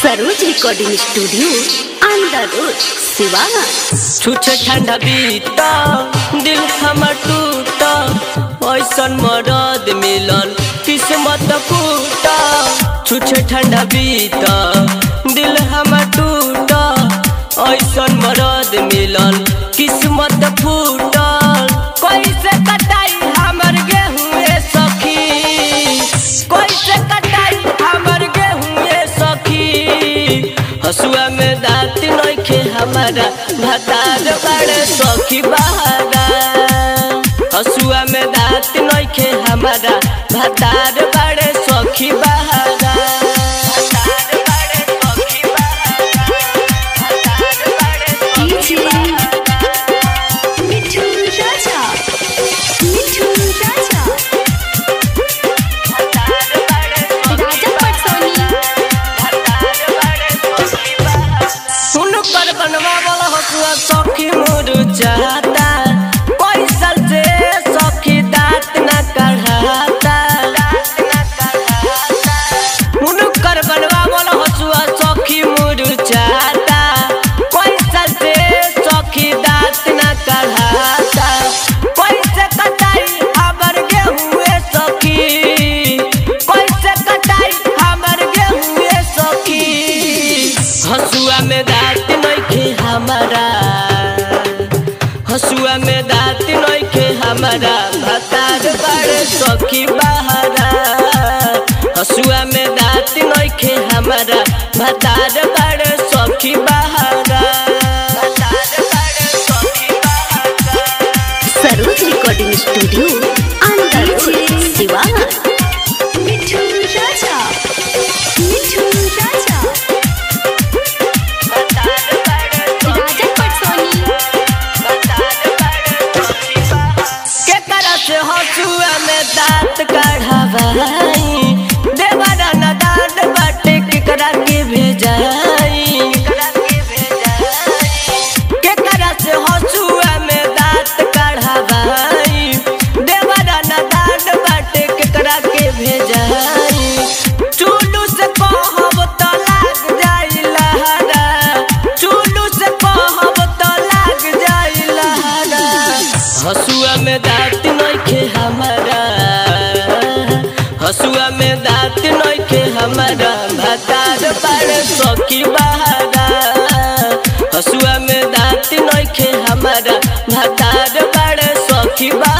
Saroj recording studio Andar road Siwana छुछे ठंडा बीता दिल हमर टूटा ऐसन मरद मिलल किस्मत फूटा छुछे ठंडा बीता दिल हमर टूटा ऐसन मरद मिलल किस्मत फूटा कैसे कटाई हमर गेहूं सखी कैसे कटाई हमर गेहूं सखी हसुआ में दांत नइखे हमारा भतार बड़े सखी बहारा हसुआ में दांत नइखे हमारा भतार बड़े सखी बहारा भतार बड़े सखी बहारा। भतार बड़े सखी बहारा। मिठू राजा मिठू राजा भतार बड़े सखी राजा पटसोनी हुनकर बनवा वाला हसुआ सखी मोर चाहता पैसा से सखी दांत न कढ़ाता हुनकर बनवा वाला हसुआ सखी मोर चाहता पैसा से सखी दांत न कढ़ाता कैसे कटाई हमर गेहूं सखी कैसे कटाई हमर गेहूं सखी हसुआ में दांत नइखे हमारा हसुआ में दांत नइखे हमारा भतार बड़े सखी बहारा हसुआ में दांत नइखे हमारा भतार बड़े सखी बहारा भतार बड़े सखी बहारा Saroj recording studio Andar road Siwana मिठू राजा मिठू राजा राजा पटसोनी केकरा से हसुआ में दांत कढ़ावाई देवरा न दांत बाटे केकरा के भेजाई केकरा से हसुआ में दांत कढ़ावाई देवरा न दांत बाटे केकरा के भेजाई चुलू से कहब त लाग जाई लहरा चुलू से कहब त लाग जाई लहरा हसुआ में दांत नइखे हमारा हसुआ में दांत नइखे हमारा भतार बड़े सखी बहारा हसुआ में दांत नइखे हमारा भतार बड़े सखी बहारा